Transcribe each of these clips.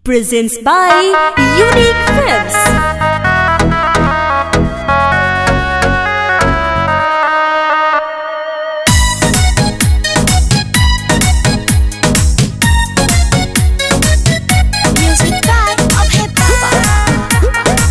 presents by Unique Films. Music by Abhay Baba.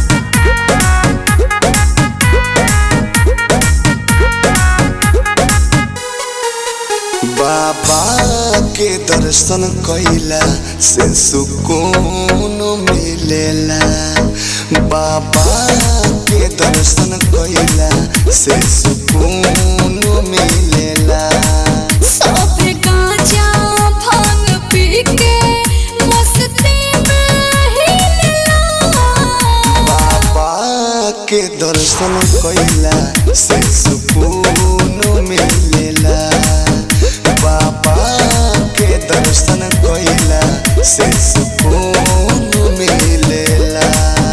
बाबा के दर्शन कइला से सुकून मिलेला बाबा के दर्शन कइला से सुकून मिलेला सब गांजा भांग पी के मस्ती में हिलला बाबा के दर्शन कइला से सुकून मिलेला बाबा के दर्शन कइला से सुकून मिलेला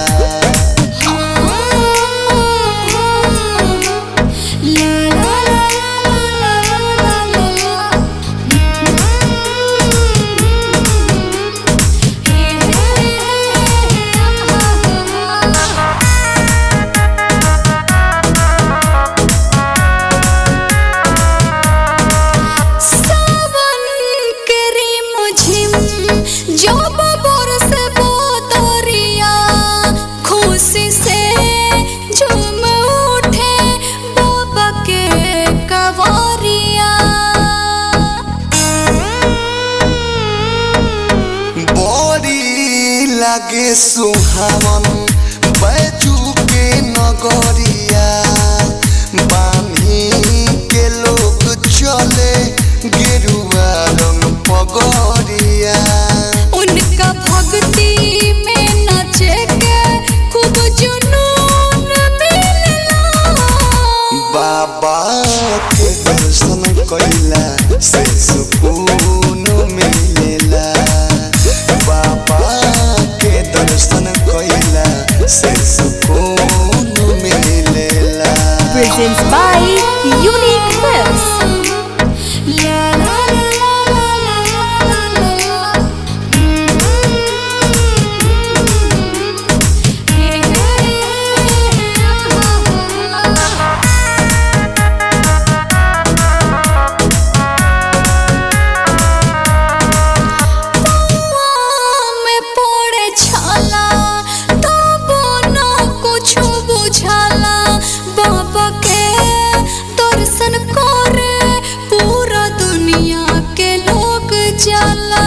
सावन के रिमझिम जब बरस बोतरिया खुशी से झूम उठे बाबा के कवरिया बड़ी लागे सुहावन बैजू के नगरिया बानी के लोग चले गेरुआ रंग पगरिया उनका भक्ति में नचे के खूब जुनून मिलला बाबा के दर्शन कइला से सुकून मिलेला बाबा के दर्शन कइला से सुकून मिलेला Presents by Unique Films. La la la la la la la la में पड़े छाला तबो न कुछ बुझाला बाबा के दर्शन करे पूरा दुनिया के लोग जाला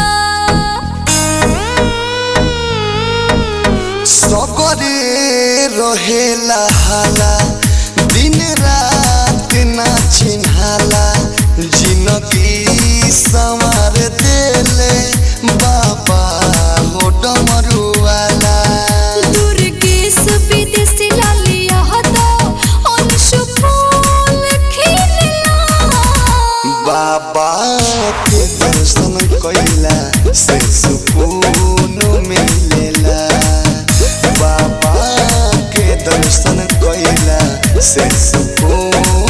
सगरे रहेला हाला दिन रात ना चिन्हाला जिनगी संवार देले बाबा हो डमरुआला दुर्गेश विदेशी लालिया हतो अंशु फूल खिलला बाबा के दर्शन कइला से सुकून मिलेला बाबा के दर्शन कइला से सुकून